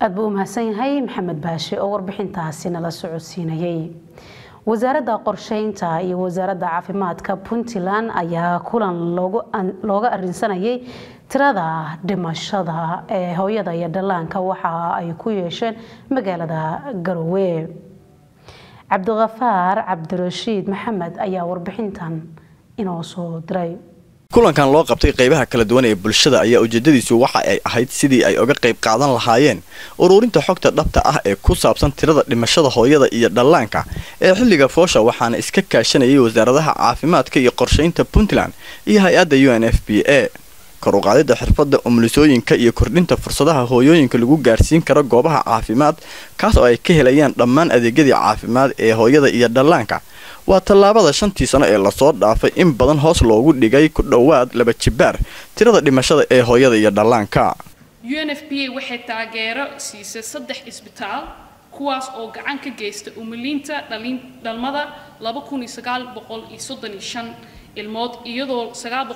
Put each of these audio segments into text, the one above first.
aad buu u mahadsan yahay maxamed baashe oo warbixintaasi nala socodsiinayay wasaaradda qorsheynta iyo wasaaradda caafimaadka puntland ayaa kulan looga arinsanayay tirada dhimashada ee hooyada iyo dhallaanka waxa ay ku yeesheen magaalada garowe cabdikafaar cabdirashiid maxamed ayaa warbixintan inoo soo diray kulankan loo qabtay qaybaha kala duwan ee bulshada ayaa ujeedadiisu waxa ay ahayd sidii ay uga qayb qaadan lahaayeen ururinta xogta dhabta ah ee ku saabsan tirada dhimashada hooyada iyo dhallaanka ee xilliga foosha waxaana iska kaashanayay wasaaradaha caafimaadka iyo qorshaynta puntland iyo hay-adda u n f b a kor u qaadida xirfadda umulisooyinka iyo kordhinta fursadaha hooyooyinka lagu gaarsiin karo goobaha caafimaad kaas oo ay ka helayaan dhammaan adeegyadii caafimaad ee hooyada iyo dhallaanka waa tallaabada shantii sano ee lasoo dhaafay in badan hoos loogu dhigay ku dhowaad laba jibaar tirada dhimashada ee hooyada iyo dhallaanka u n f b a waxay taageero siisay saddex isbitaal kuwaas oo gacan ka geysta umuliinta dhalmada ilmood iyadoo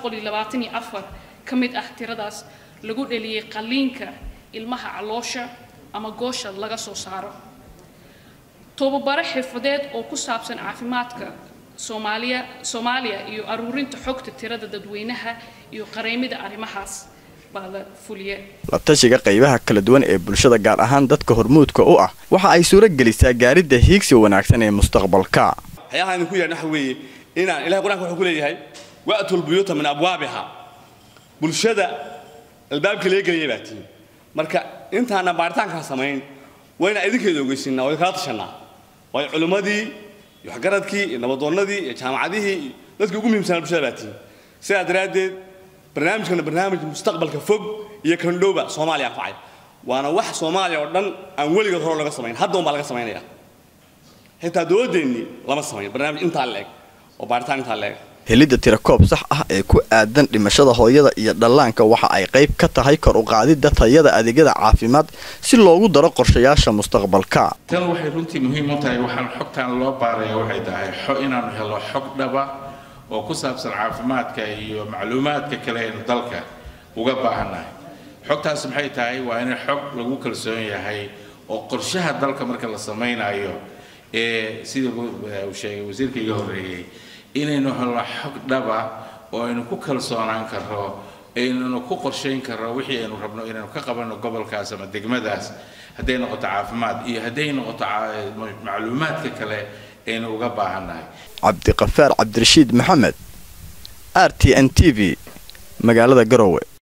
ka mid ah tiradaas lagu dhaliyay qalliinka ilmaha caloosha ama goosha laga soo saaro tobabaro xirfadeed oo ku saabsan caafimaadka soomaaliya soomaaliya iyo aruurinta xogta tirada dadweynaha iyo qareemida arrimahaas baa la fuliye la tashiga qaybaha kala duwan ee bulshada gaar ahaan dadka hormuudka u ah waxa ay suuro gelisaa gaaridda hiigsi wanaagsan ee mustaqbalka waxyaalaha idinku yeedhan waxa weeye inaan ilahay qur-aanka wuxuu ku leeyahay wa'tul buyuuta min abwaabiha bulshada albaabka laga gelaya baa tihin marka intaana baaritaankaa samayn wayna idinkeeda ogeysiinaa way kala tashanaa waayo culimmadii iyo waxgaradkii iyo nabadoonnadii iyo jaamacadihii iyo dadkii ugu muhiimsanaa bulshada baa tihin sidaa daraaddeed barnaamijkana barnaamij mustaqbalka fog iyo kandhowba soomaaliya anfacay waana wax soomaaliya oo dhan aan weligood hore laga samayn hadda unbaa laga samaynaya xitaa dowladdeennii lama samayn barnaamij intaa la-eg oo baaritaan intaa la-eg helidda tirakoob sax ah ee ku aadan dhimashada hooyada iyo dhallaanka waxa ay qayb ka tahay kor u qaadidda tayada adeegyada caafimaad si loogu daro qorshayaasha mustaqbalka tan waxay runtii muhiim u tahay waxaan xogtaan loo baaraya waxay tahay inaanu helo xog dhaba oo ku saabsan caafimaadka iyo macluumaadka kale aynu dalka uga baahannahay xogtaas maxay tahay waa in xog lagu kalsoon yahay oo qorshaha dalka marka la samaynayo ee sida uu sheegay wasiirka iga horreeyey inaynu helno xog dhaba oo aynu ku kalsoonaan karro aynunu ku qorshayn karro wixii aynu rabno inaynu ka qabanno gobolkaas ama degmadaas hadday noqoto caafimaad iyo hadday noqoto macluumaadka kale aynu uga baahannahay cabdiqafaar cabdirashiid maxamed r t n t v magaalada garowe